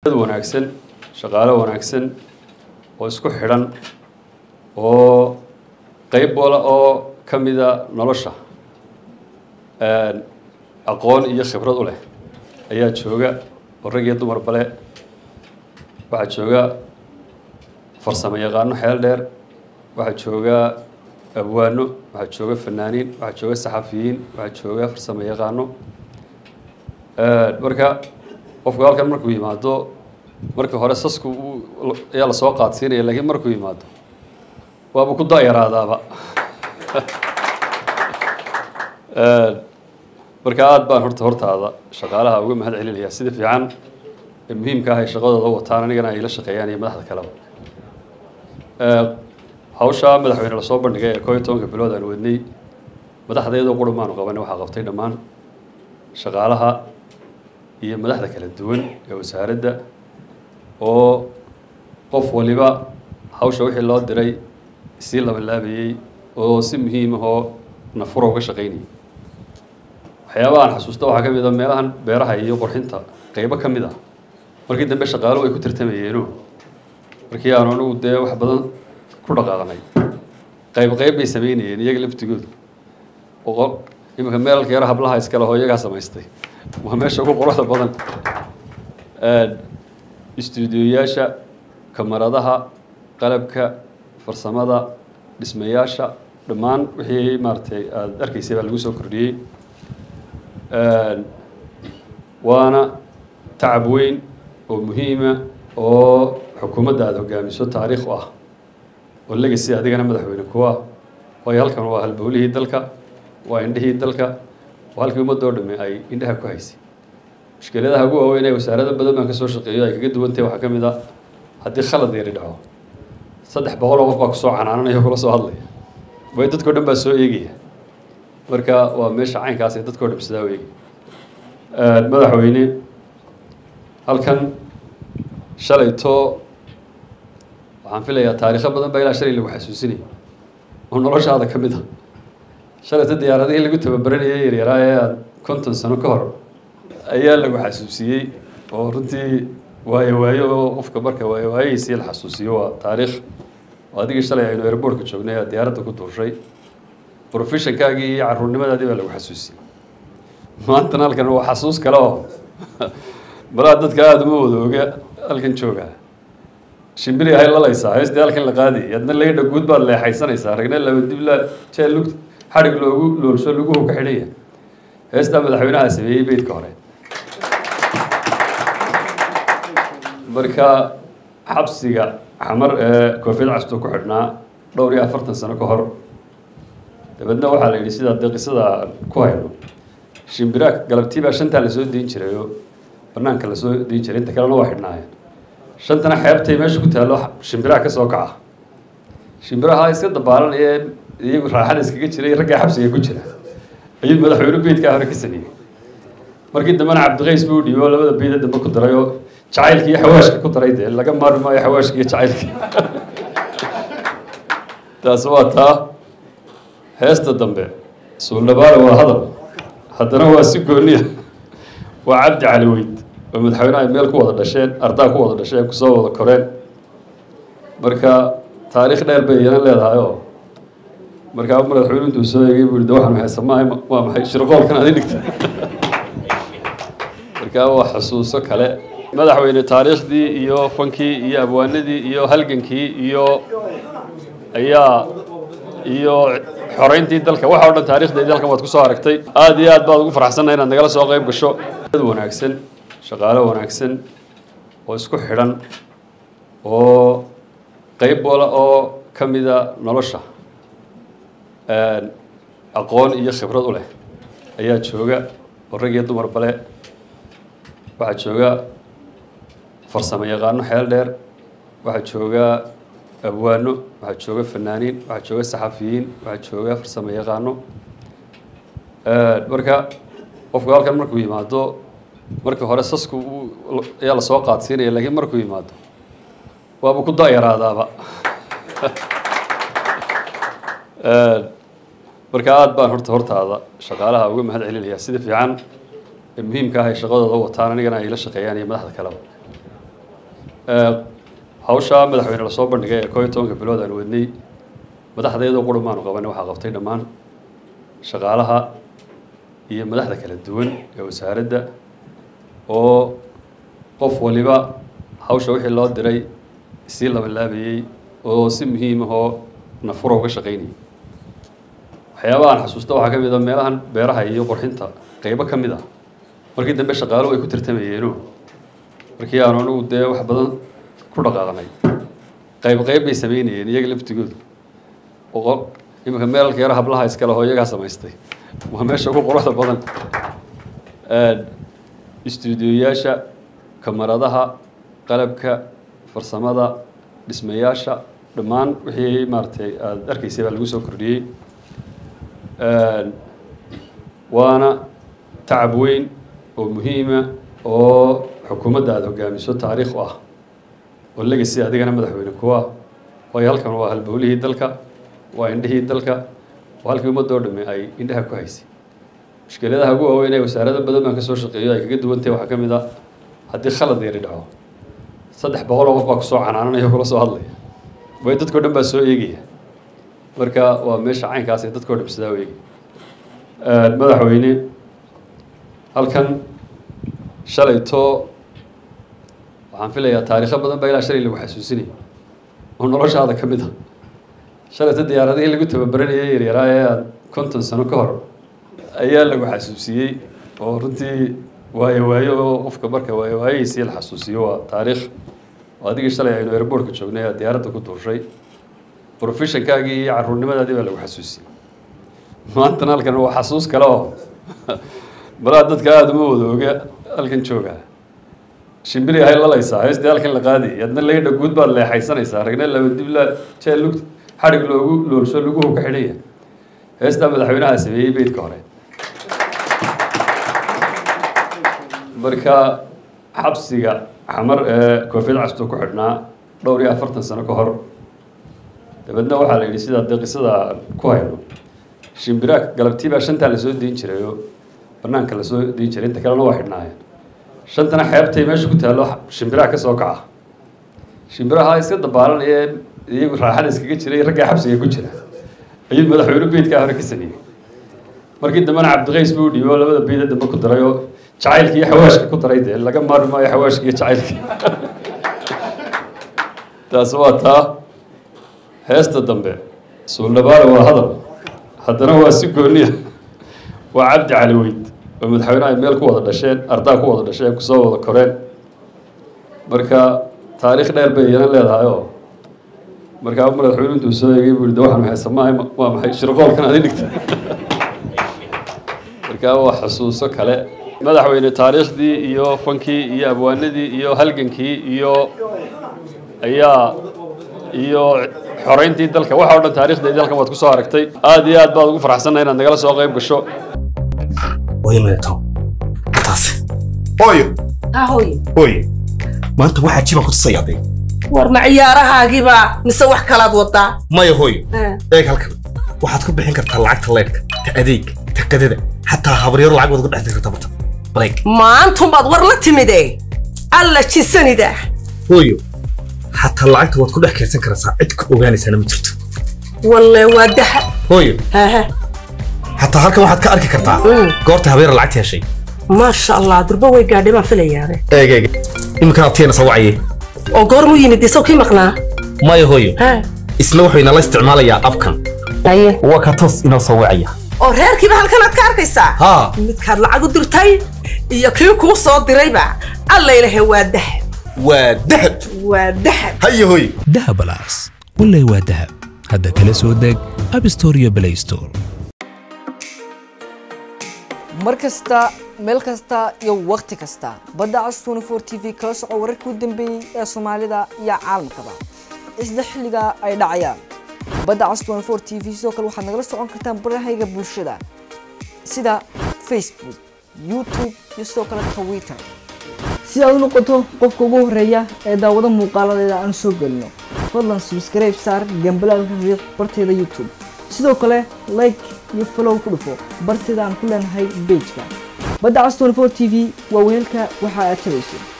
wanaagsan shaqaalo wanaagsan oo isku xidhan oo qeyb wala oo ka mida nolosha aqoon iyo khibrad u leh ayaa jooga oo rag iyo dumar bale waxaa jooga farsamo yaqaano xeel dheer waxaa jooga abwaano waxaa jooga fanaaniin waxaa jooga saxafiyiin waxaa jooga farsamo yaqaano marka qofku halkan markuu yimaado markii hore sasku ayaa lasoo qaadsiinaya laakiin markuu yimaado waaba ku da-yaraadaaba marka aada baan horta hortaada shaqaalaha uga mahad celinayaa sida fiican ee muhiimka ah ay shaqadooda wataan anigana ay la shaqeeyaan iyo madaxda kaleba hawshaa madaxweyne lasoo bandhigay ee koo iyo tobanka bilood aan wadnay madaxda iyadoo qura maanu qabanay waxaa qabtay dhammaan shaqaalaha iyo madaxda kala duwan ee wasaaradda oo qof waliba hawsha wixii loo diray sii labanlaabayey oo si muhiim ah oo nafura uga shaqaynayay waxyaabaha aan xasuusta waxaa ka mid a meelahan beeraha iyo qurxinta qeybo ka mid ah markii dambe shaqaaluhu ay ku tartamayeeno markii aanu anigu dee wax badan ku dhaqaaqnay qayb qayb bay sameynayeen iyaga laftigoodu oo iminka meelalka yaro hablaha iskale oo iyagaa samaystay waa meesha ugu quruxda badan istuudiyoyaasha kamaradaha qalabka farsamada dhismayaasha dhammaan wixii maaratay aada arkaysay baa lagu soo kordhiyey waana tacab weyn oo muhiima oo xukuumadda aada hogaamiso taariikh u ah oo legacy adigana madaxweyne kuwa waayo halkan waa halbowlihii dalka waa indhihii dalka waa halkii ummadoo dhamme ay indhaha ku haysay mushkiladaha ugu waaweyn ee wasaarada badan baan kasoo shaqeeyo ay kaga duwantahay waxaa ka mid a haddii khalad yari dhaco saddex boqol oo qof baa kusoo canaananaya kula soo hadlaya way dadkao dhan baa soo eegaya marka waa meesha caynkaas ee dadkao dham sidaa u eegaya madaxweyne halkan shalayto waxaan filayaa taariikho badan baa ilaa shalay lagu xasuusinaya oo noloshaada ka mid a shalayto diyaaradihii lagu tababaranayay yaryaraa ee aada konton sano ka hor ayaa lagu xasuusiyey oo runtii waayo waayo oo qofka marka waayo waayihiisii la xasuusiyo waa taariikh oo adigii shalay aynu airboortka joognay aad diyaaradda ku duushay professionkaagii iyo caruurnimadaadii baa lagu xasuusiyey maantana halkan waa xasuus kale oo balaa dadka aada uma wada oga halkan joogaa shimbiri ahay lalaysaa heestii halkan la qaadayay adna laydha guud baad leexaysanaysaa ragna laba dibla jeel lug xadhig loogu loolsho laguhu ka xidhaya heestaa madaxweynaha sameeyey beydka hore marka xabsiga xamar ee koofiyad casto ku xidhnaa dhowr iyo afartan sano ka hor dabeedna waxaa la yidhi sidaa dee qisada ku hayno shimbiraha galabtii baa shantaa lasoo diin jiray oo banaanka lasoo diin jiray inta kalena waa xidhnaayeen shantana xeebtay meesha ku taallo shimbiraha ka soo kaca shimbiraha iska dabaalanaya iyagu raaxada iskaga jiray raggaa xabsiga ku jira ayuu madaxweyne beydkaa hore ka sameeyey markii dambena cabdiqays buu dhiibo oo labada beyd dambe ku daray oo jacaylka iyo xawaashka ku daray dee laga maarmi maayo xawaashka iyo jacaylka taas waa taa heesta dambe suuldhabaale waa hadal haddana waa si gooniya waa cabdi cali weyd oo madaxweyneha ay meel ku wada dhasheen ardaa ku wada dhasheen kusoo wada koreen marka taariikh dheer bay iyana leedahay oo markaa madaxweyne intuu soo eegay buu de waxaan haysa maahay waa maxay shirqoolkan adi dhigta markaa waa xusuuso kale madaxweyne taariikhdii iyo fankii iyo abwaanadii iyo halgankii iyo ayaa iyo xoreyntii dalka waxa o dhan taarikhdeedii halkan waad kusoo aragtay aada iyo aad baad ugu faraxsannahay inaad nagala soo qayb gasho dad wanaagsan shaqaalo wanaagsan oo isku xidhan oo qeyb wala oo ka mida nolosha aqoon iyo khibrad u leh ayaa jooga oo rag iyo dumar bale waxaa jooga farsamo yaqaano xeel dheer waxaa jooga abwaano waxaa jooga fanaaniin waxaa jooga saxafiyiin waxaa jooga farsamo yaqaano marka qofku halkan markuu yimaado markii hore sasku ayaa lasoo qaadsiinaya laakiin markuu yimaado waaba ku da-yaraadaaba marka aada baan horta hortaada shaqaalaha uga mahad celinayaa sida fiican ee muhiimka ah ay shaqadooda wataan anigana ay la shaqeeyaan iyo madaxda kaleba hawshaa madaxweyne lasoo bandhigay ee koo iyo tobanka bilood aan wadnay madaxdeedoo qura maanu qabanay waxaa qabtay dhammaan shaqaalaha iyo madaxda kala duwan ee wasaaradda oo qof waliba hawsha wixii loo diray sii labanlaabayey oo si muhiim ahoo nafuro uga shaqaynayay waxyaabaha aan xasuusta waxaa ka mid a meelahan beeraha iyo qurxinta qeybo ka mid ah markii dambe shaqaaluhu ay ku tartamayeeno markii aanu anigu dee wax badan ku dhaqaaqnay qayb qayb bay samaynayeen iyaga laftigoodu oo iminka meelalka yaro hablaha iskale oo iyagaa samaystay waa meesha ugu quruxda badan istuudiyoyaasha kamaradaha qalabka farsamada dhismayaasha dhammaan wixii maaragtay aada arkaysay baa lagu soo kordhiyey waana tacab weyn oo muhiima oo xukuumadda aada hogaamiso taariikh u ah oo legacy adigana madaxweyne ku ah waayo halkan waa halbowlihii dalka waa indhihii dalka waa halkii ummadoo dhamme ay indhaha ku haysay mushkiladaha ugu waaweyn ee wasaarado badan baan ka soo shaqeeyo ay kaga duwantahay waxaa ka mid a haddii khalad yari dhaco saddex boqol oo qof baa kusoo canaananaya kula soo hadlaya way dadkao dhan baa soo eegaya marka waa meesha caynkaas ee dadkao dhan sidaa u eegaya madaxweyne halkan shalayto waxaan filayaa taariikho badan baa ilaa shalay lagu xasuusinaya oo noloshaada ka mid a shalayto diyaaradihii lagu tababaranayay yaryaraa ee aada konton sano ka hor ayaa lagu xasuusiyey oo runtii waayo waayo oo qofka marka waayo waayihiisii la xasuusiyo waa taariikh oo adigii shalay aynu airboortka joognay aad diyaaradda ku duushay professionkaagii iyo caruurnimadaadii baa lagu xasuusiyey maantana halkan waa xasuus kale oo malaa dadka aada uma wada oga halkan jooga shimbiri ahay lalaysaa heestii halkan la qaadayay adna laydha guud baad leexaysanaysaa ragna laba dib la jee lug xadhig loogu loolsho luguhu ka xidhaya heestaa madaxweynaha sameeyey beydka hore marka xabsiga xamar ee koofiyad castuu ku xidhnaa dhowr iyo afartan sano ka hor dabeedna waxaa la yidhi sidaa dee qisada ku hayno shimbiraha galabtii baa shantaa lasoo deyn jiray oo banaanka lasoo deyn jiray inta kalena waa xidhnaayeen shantana xeebtay meesha ku taallo shimbiraha ka soo kaca shimbiraha iska dabaalanaya iyagu raaxada iskaga jiray raggaa xabsiga ku jira ayuu madaxweyne beydkaa hore ka sameeyey markii dambena cabdiqays buu dhiibo oo labada beyd dambe ku daray oo jacaylka iyo xawaashka ku daray dee laga maarmi maayo xawaashka iyo jacaylka taas waa taa heesta dambe suuldhabaale waa hadal haddana waa si gooniya waa cabdi cali weyd oo madaxweynaha ay meel ku wada dhasheen ardaa ku wada dhasheen kusoo wada koreen marka taariikh dheer bay iyana leedahay oo markaa madaxweyne intuu soo eegay buu de waxaan haysa maahay waa maxay shirqoolkan adi dhigta markaa waa xusuuso kale madaxweyne taariikhdii iyo fankii iyo abwaanadii iyo halgankii iyo ayaa iyo xoreyntii dalka waxa o dhan taarikhdeedii halkan waad kusoo aragtay aada iyo aad baad ugu faraxsannahay inaad nagala soo qayb gasho hooyo maneto taas hooyo ha hooye hooyo maanta waxaa jibaan ku tusaya aday war ma ciyaarahaagiiba mise wax kalaad wadaa maya hooyo eeg halkan waxaad ku bixin kartaa lacagta leedhka ta adeeg ta qadada xataa habaryaro lacag waad uga dhex kartaa bata bareeg maantumbaad war la timide alla jisanida hooyo xataa lacagta waad ku dhex kaydsan karaysaa cid ku ogaanaysaana ma jirto walle waa daha hooyo haha xataa halkan waxaad ka arki kartaa Mm. goorta habeera lacagta heshay maasha allah durba way gaadhay baan filayaabe eeg eeg iminkan abtiyana soo wacaye oo goormuu yimid isaw kii maqnaa maya hooyo ha isna wuxuu inala isticmaalayaa abkan haye waa ka toos inoo soo wacaya oo reerkiiba halkanaad ka arkaysaa haa midkaad lacag u dirtay iyo kii kuu soo dirayba alla ilahe waa dahab waa dahab waa dahab haye hooyo dahab alas wallay waa dahab hadda kala soo deg app store iyo play store mar kasta meel kasta iyo wakhti kasta badda cas 24 t v kala soco wararkii u dambeeyey ee soomaalida iyo caalamkaba isla xilliga ay dhacayaan badda cas 24 t v sidoo kale waxaad nagala socon kartaan barahayga bulshada sida facebook youtube iyo sidoo kale twitter si aad u noqoto qofka ugu horeeya ee daawado muuqaaladeeda aan soo gelino fadlan subscribe saar gambalaalka riiq barteeda youtube sidoo kale like iyo follow ku dhufo barteeda aan ku leenahay pageka badda cas 24 t v waa weelka waxa aad tabayso